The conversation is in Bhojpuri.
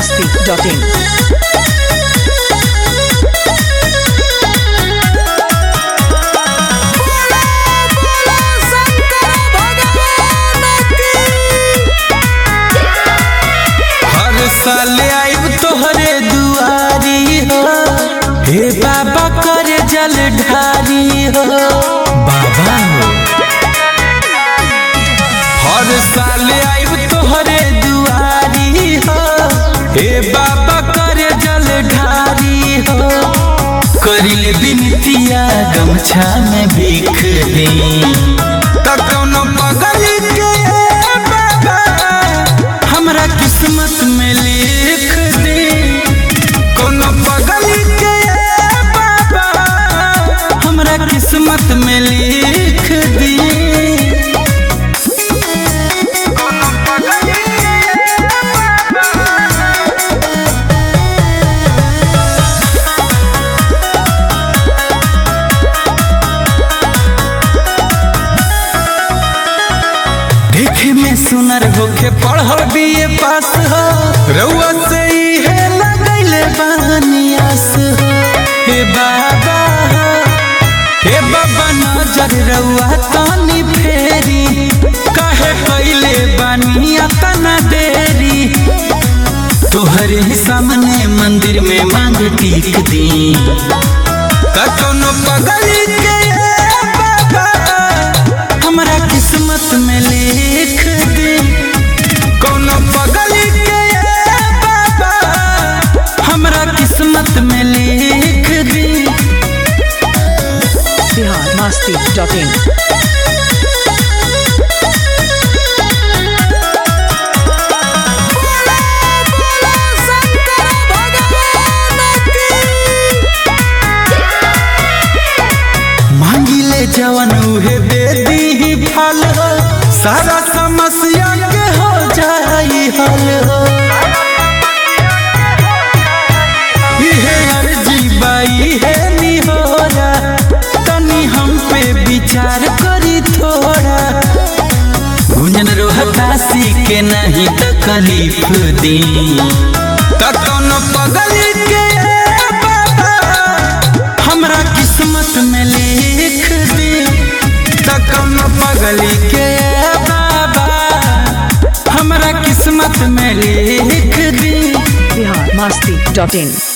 masti.in. हर साल आइब तोहरे दुआरी हो हे बाबा करे जल ढारी हो बाबा हो हर साल आइब तोहरे दुआरी हो हे बाबा करे जल ढारी हो करिल बिनतिया गमछा में भीख दी त कौनो पगल के बाबा हमरा किस्मत में लिख दे कोनो पगल के बाबा हमरा किस्मत में लिख दे कोनो पगल के बाबा देखे में सुनर होके पढ़ल बीए पास हो रउआ से इहे लगैले बानियास हो हे बाबा हे बाबा नजर रउआ तनी फेरी काहे कैले बानिया तना देरी तोहरे सामने मंदिर में मांग टीक दी का कोनो पगल के बाबा हमरा किस्मत में लिख दे कोनो पगल के बाबा हमरा किस्मत में लिख दे Bihar masti.in. मांगिले जवन उहे दे दी फल हो सारा समस्या के हो जाई हल हो इहे अर्जी बाई है निहोरा तनी हम पे विचार करी थोड़ा गुंजन रोहतासी के नहीं तकलीफ दी त कोनो पगल के बाबा हमरा किस्मत में लिख दे त कोनो पगल के बाबा हमरा किस्मत में लिख दे Bihar masti.in.